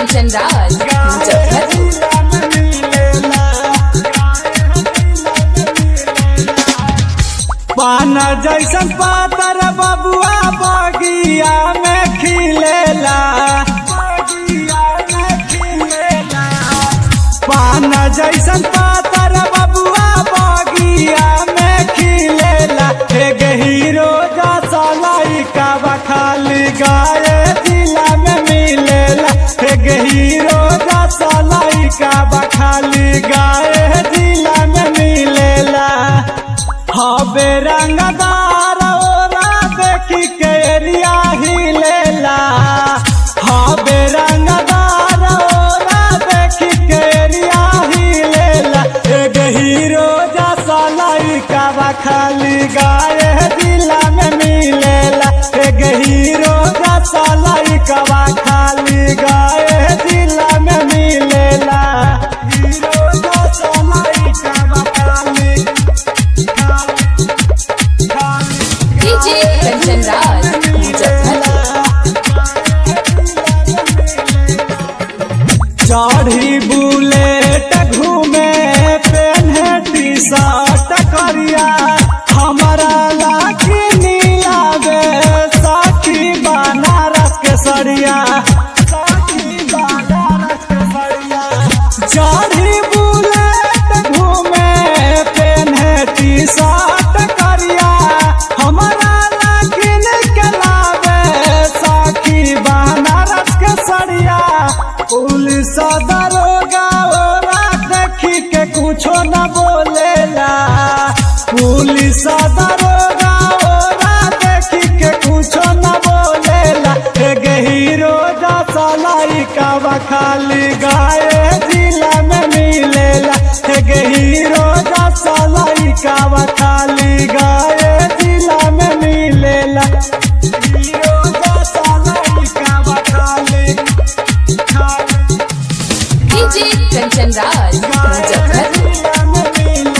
कंचन राज मुजफ्फरपुर पान जैसन पातर बबुआ बगिया में खिलेला पान जैसन पातर बबुआ बगिया में खिलेला एक हीरो जैसा लइका बखाली गाए जिला में मिलेला एक हीरो जैसा लइका बखाली गाए जिला में मिलेला हबे रंगदार ओरा देखी के एरिया हिलेला हबे रंगदार ओरा देखी के एरिया हिलेला एक हीरो जैसा लइका बा खाली गाए दिला में मिलेला एक हीरो जैसा लइका बा खाली गाए दिला में मिलेला हीरो जैसा लइका बा खाली डीजे कंचन राज मुजफ्फरपुर चढ़ी बुलेट घूमे पेन्हे टी शर्ट करिया हमारा लाठी नीला बे साथी बनारस के सरिया साथी बनारस के सरिया चढ़ी बुलेट घूमे पेन्हे टी शर्ट करिया हमारा लाठी निकलावे साथी बनारस के सरिया पुलिस दरोगा ओरा देखी के कुछो न बोलेला पुलिस दरोगा ओरा देखी के कुछो न बोलेला एक हीरो जैसा लइका बा खाली गाए जिला में मिलेला एक हीरो जैसा लइका बा खाली गाए जिला में मिलेला हीरो जैसा लइका बा खाली डीजे कंचन राज मुजफ्फरपुर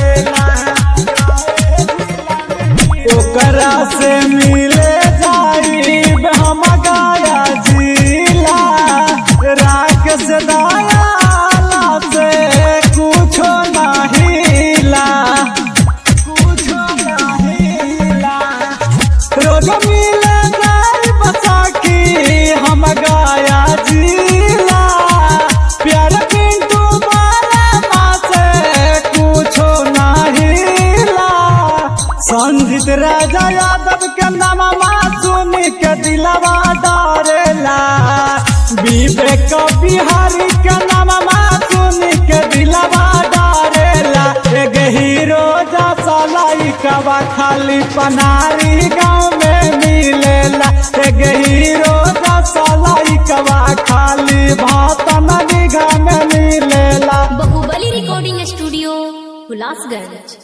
ओकरा से मिले जाई हम गाया जिला राकेश दयाला से कुछो नहिला कुछो नहिला रोज मिले जाई बसाखी हम गाया जिला प्यार पिंटू बाला से कुछो नहिला संजीत राजा यादव के नाम सुन के दिलवा डरेला विवेक बिहारी के नाम सुन के दिलवा डरेला एक हीरो जैसा लइका खाली पनारी गाँव में मिलेला एक हीरो जैसा लइका खाली भातन निगाह में मिलेला बाहुबली रिकॉर्डिंग स्टूडियो हुलासगंज